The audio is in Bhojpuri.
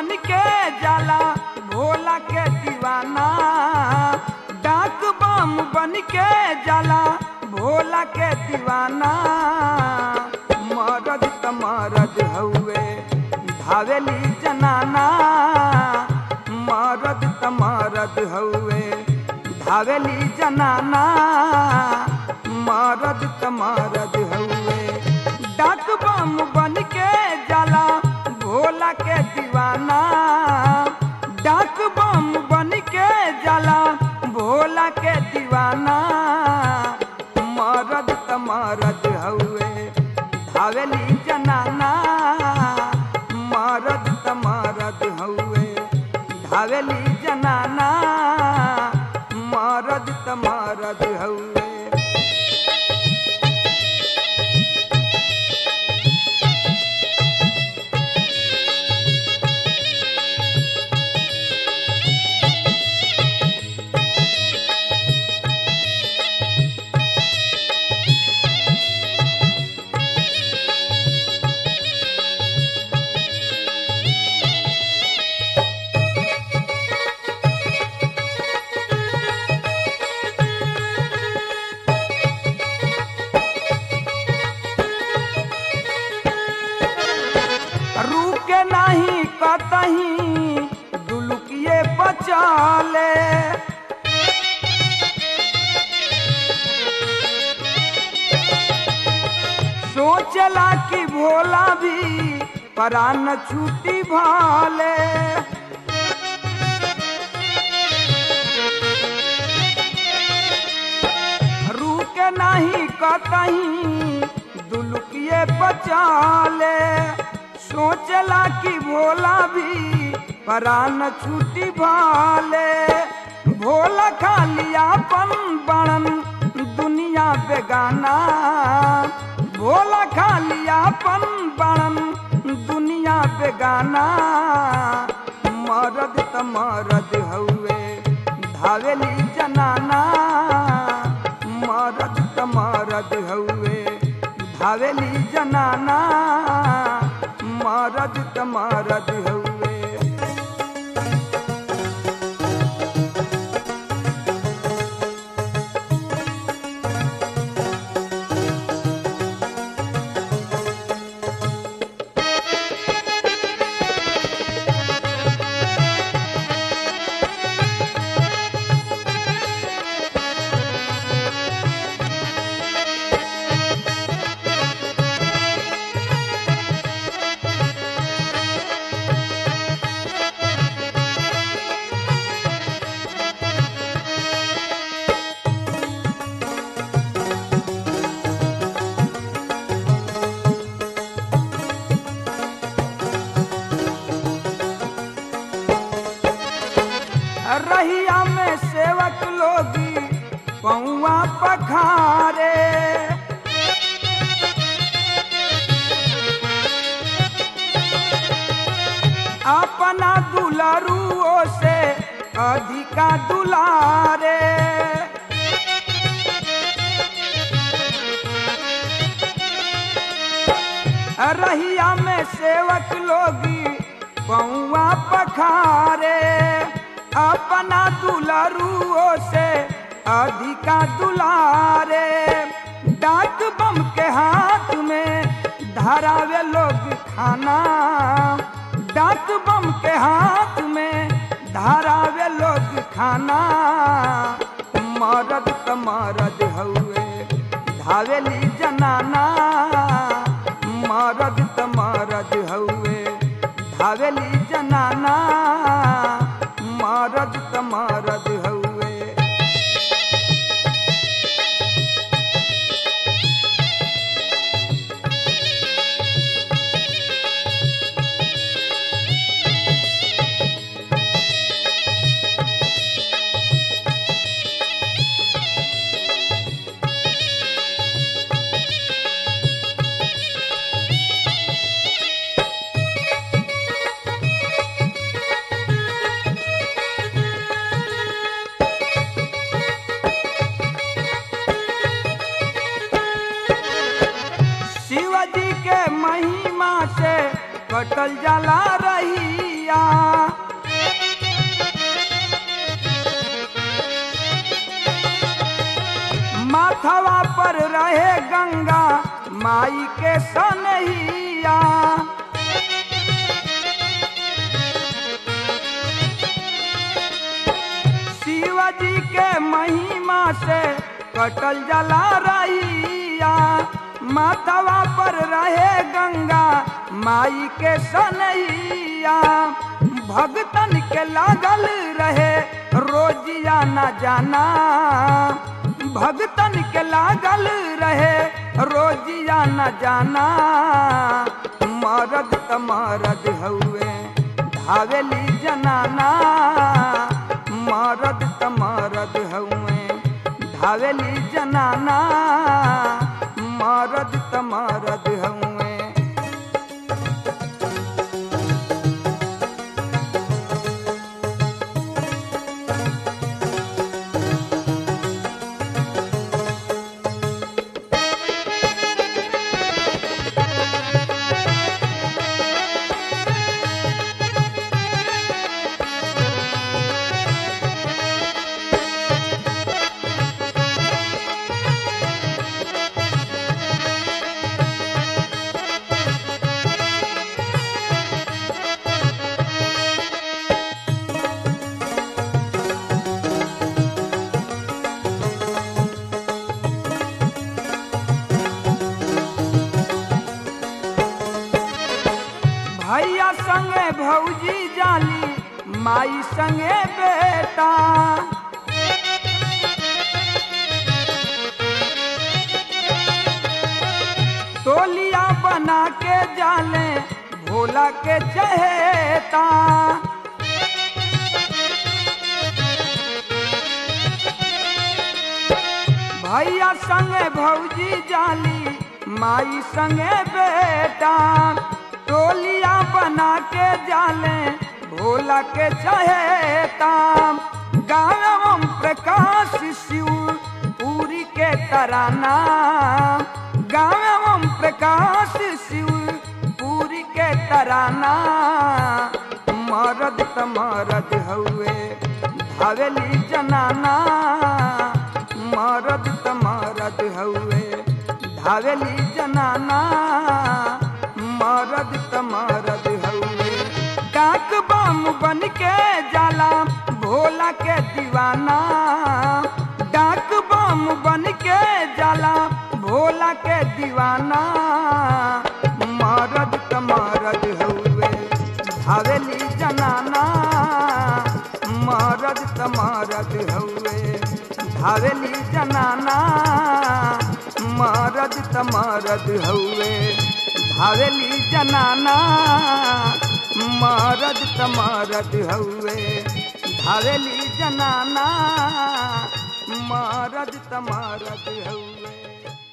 बन के जाला भोला के दीवाना डाक बम बन के जाला भोला के दीवाना मरद त मरद हउए धावेली जनाना मरद त मरद हउए धावेली जनाना मरद त मरद हउए डाक बम बन के जाला भोला के दीवाना डाक बम बन के जाला भोला के दीवाना मरद त मरद हउए धावेली जनाना मरद त मरद हउए धावेली जनाना मरद त मरद हउए रुके नहीं कतही दुलुकिए बचाले सोचला कि भोला भी परान छूटी भाले रुके नहीं कतही दुलुकिए बचाले सोचला कि भोला भी परान छूटी भाले भोला खाली आपन बड़न दुनिया बेगाना भोला खाली आपन बड़न दुनिया बेगाना मरद त मरद हउए धावेली जनाना मरद त मरद हउए धावेली जनाना मरद त मरद हउए रहिया में सेवक लोगी पौआ पखारे अपना दुलारुओ से अधिका दुलारे रहिया में सेवक लोगी पौआ पखारे अपना दुलारुओ से अधिका दुलारे डाक बम के हाथ में धरावे लोग खाना डाक बम के हाथ में धरावे लोग खाना मरद त मरद हउए धावेली जनाना मरद त मरद हउए धावेली जनाना मरद त मरद हउए शिवजी के महिमा से कटल जाला रही रहिया माथवा पर रहे गंगा माई के सनहिया शिवजी के महिमा से कटल जला रहिया माथवा पर रहे गंगा माई के सनहिया भगतन के लागल रहे रोजिया न जाना भगतन के लागल रहे रोजिया न जाना मरद त मरद हउए धावेली जनाना मरद त मरद हउए धावेली जनाना मरद त मरद हउए भैया संगे भौजी जाली माई संगे बेटा टोलिया बना के जाले भोला के चहेता भैया संगे भौजी जाली माई संगे बेटा टोलिया बना के जाले भोला के चहेता गाँव प्रकाश शिव पूरी के तराना गाँव प्रकाश शिव पूरी के तराना मरद त मरद हउए धावेली जनाना मरद त मरद हउए धावेली जनाना मरद त मरद हउए डाक बम बन के जाला भोला के दीवाना डाक बम बन के जाला भोला के दीवाना मरद त मरद हउए धावेली जनाना मरद त मरद हउए धावेली जनाना मरद त मरद हउए धावेली जनाना मरद त मरद हउए धावेली जनाना मरद त मरद हउए